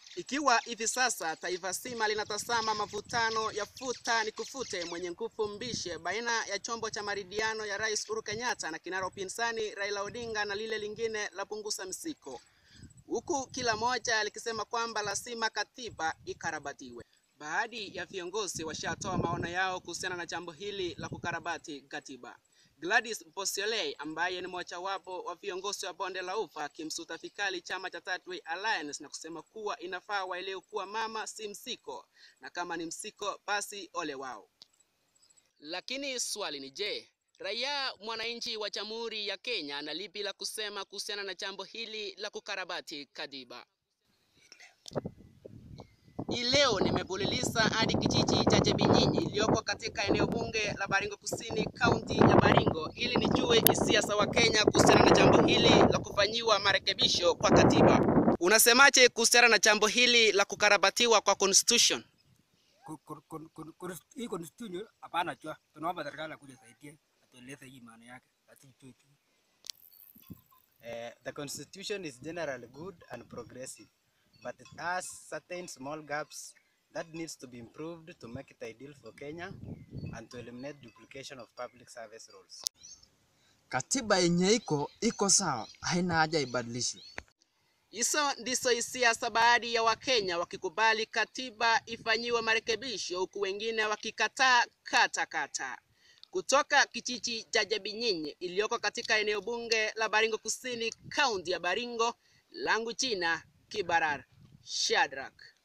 Ikiwa hivi sasa taifa zima linatazama mavutano ya futa ni kufute mwenye nguvu mbishe baina ya chombo cha maridhiano ya Rais Uhuru Kenyatta na kinara upinzani Raila Odinga na lile lingine la punguza msiko, huku kila moja likisema kwamba lazima katiba ikarabatiwe. Baadhi ya viongozi washatoa maono yao kuhusiana na jambo hili la kukarabati katiba. Gladys Bosiolei ambaye ni mojawapo wa viongozi wa bonde la ufa akimsuta vikali chama cha Third Way Alliance na kusema kuwa inafaa waelewe kuwa mama si msiko, na kama ni msiko basi ole wao. Lakini swali ni je, raia mwananchi wa Jamhuri ya Kenya ana lipi la kusema kuhusiana na jambo hili la kukarabati katiba? Hii leo nimebuliliza hadi kijiji cha Chebinyinyi iliyoko katika eneo bunge la Baringo Kusini, kaunti ya Baringo, ili nijue hisia za Wakenya kuhusiana na jambo hili la kufanyiwa marekebisho kwa katiba. Unasemaje kuhusiana na jambo hili la kukarabatiwa kwa constitution? Ku- ku- ku- ku- ku- hii constitution hapana jua, tunaomba serikali akuja saidie atueleze hii maana yake, hatujui tu. Uh, the constitution is generally good and progressive, but it has certain small gaps that needs to be improved to make it ideal for Kenya and to eliminate duplication of public service roles. Katiba yenye iko iko sawa, haina haja ibadilishwe. Hizo ndizo hisia za baadhi ya Wakenya wakikubali katiba ifanyiwe marekebisho, huku wengine wakikataa kata kata. Kutoka kijiji cha Chebinyinyi iliyoko katika eneo bunge la Baringo Kusini, kaunti ya Baringo, langu jina Kibarar Shadrack.